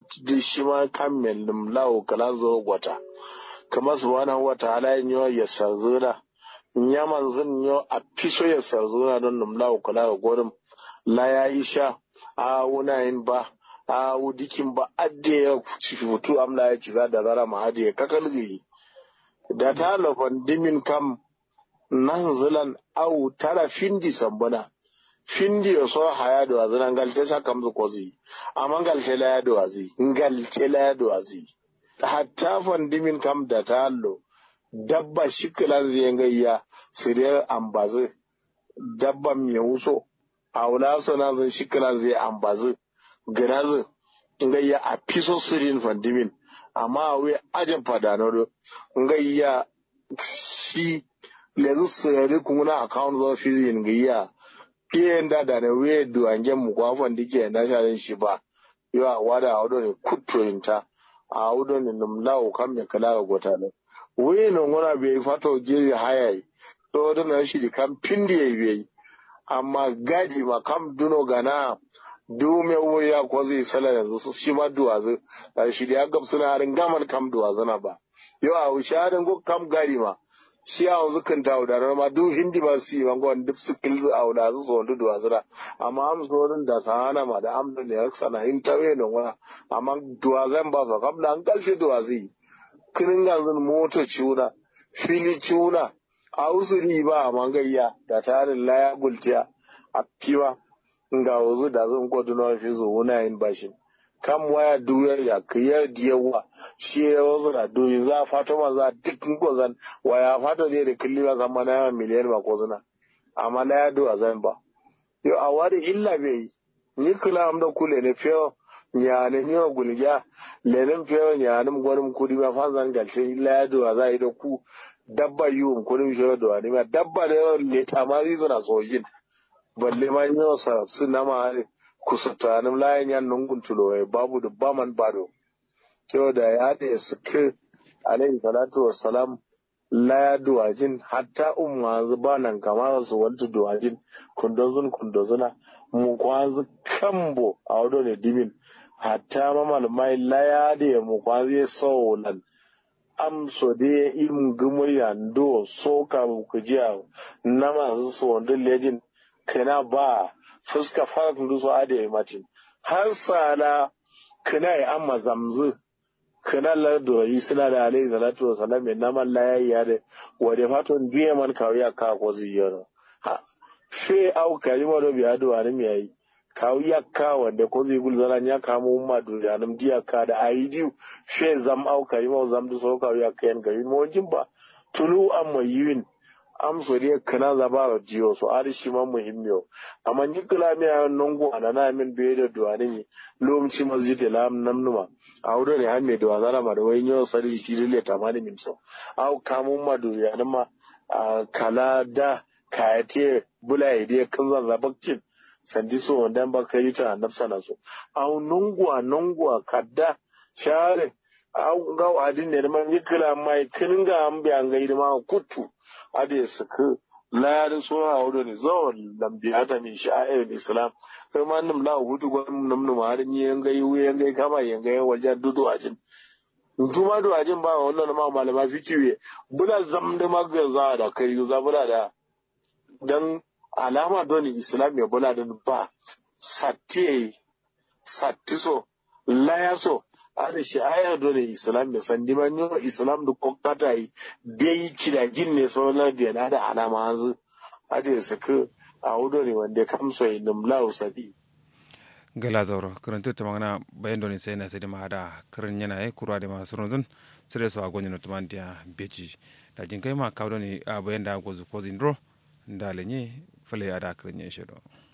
di shi ma kamel nim lawo kala zo gwata kama subhanahu wa ta'ala yo ya sazuna nyaman zin yo a fiso ya sazuna don nim lawo kala godum la ya isha a wuna yin ba a wudikin ba adde ya futu amla ya ci za da zara ma adde ya kakalgi da ta lafan dimin kam nan zilan au tara findi sambuna findi yo so haya do azina ngalte sa kamzu kozi amma ngalte la ya do azi ngalte la ya do azi hatta fan dimin kam da ta allo dabba shikila zai gayya siriyar ambazi dabba mai wuso a wula so na zan shikila zai ambazi girazi gayya a fiso sirin fandimin amma a wai ajin fadano gayya shi lezu sirari kuna account zo fizin gayya piyen da da ne we du ange mu kwa fan dike na sharin shi ba yo a wada a wado ne kutto inta a wado ne num lawo kam me kala ga gota ne we no ngona be fato je hayai to wado na shi di kam pindi ye be amma gadi ma kam duno gana du me wo ya ko zai sala yanzu shi ma duwa zai shi da gab suna harin gaman kam duwa zana ba yo a wuce harin go kam gadi ma shi a wanzu kan ta da ma du hindi ba su yi wango wani duk su kilzu a wuda su sondu duwa zira amma am sorin da sahana ma da amda ne yaksa na in tawe no wana amma duwa zan ba su kam da an kalce duwa zai kinin ganzun moto ciuna fili ciuna a usuri ba a mangayya da tarin laya gultiya a fiwa nga wuzu da zan kodu na fi zo wuna yin bashin kam waya duyar ya kiyar diyawa shi ya wasu na duyi za a fato ma za a duk ko zan waya fato ne da killi ba zan mana yawan miliyan ba ko zuna amma la ya do a zan ba yo a wari illa bai yi ni kula am da kule ne fiyo nyane nyo gulgya lenin fiyo nyanim gwanim kudi ma fa zan galce illa ya do a za a yi da ku dabba yiwon kudin fiyo do a ma dabba da yawan leta ma zai zuna sojin balle ma yi sa su nama ne kusutanim layan yan nungun tulo babu da baman bado cewa da ya da suke alayhi salatu wassalam la ya duwajin hatta umma zuba nan kama su wanta duwajin kundozun kundozuna mu kwanzu kambo a wado ne dimin hatta mamal mai la ya da mu kwanzu ya saulan amso da im gumuriya ndo soka ku jiya na masu su wanda lejin kana ba fuska fara kundu so ade matin har sala kana yi amma zamzu kana la do yi suna da alai salatu wa salam min naman la yayi ya da wade faton biye man kawiya ka ko ziyara ha fe au kalima do biya do ani mi yayi kawiya ka wanda ko zai gul zara nya ka mu ma do ya nam diya ka da aidiu fe zam au kalima zam do so kawiya ka yan gawi mo jimba tulu amma yiwin am so dai kana za ba jiyo so ari shi ma muhimmiyo amma ni kula mi a nongo ana na min be da duwani mi lomci masjid lam namnuma a wudo ne hamme da wazara ma da wai nyo sari shi dole tamani min so au kamun ma du ya ma kala da kayate bulai dai kan zan zabakcin sandi so wanda ba kai ta nafsa na so au nongwa nongwa kadda share au ga adin ne man yikla mai kininga an bi an gaida ma kutu ade suka la da so a wurin ne zawon lambi ata min sha'air islam kai ma nim la hutu gwan nim nim har ni yan gai wu yan gai kama yan gai wajen dudu ajin juma do ajin ba wannan ma malama fikiwe bula zamda magaza da kai za bula da dan alama don islam ya bula da ba satti satti so la ya so ada shi aya dole islam da sandi man yo islam da kokata yi bai kida jin ne so na da na da alama hanzu ada su ka a wudo ne wanda kamso yi numla usadi gala zauro karanta ta magana bayan doni sai na sai da ma da karin yana yi kurwa da masu runzun sai da su a gwani na tumantiya beji da jin kai ma kawo ne a bayan da gwazu kozin ro da lenye fale a da karin ya shi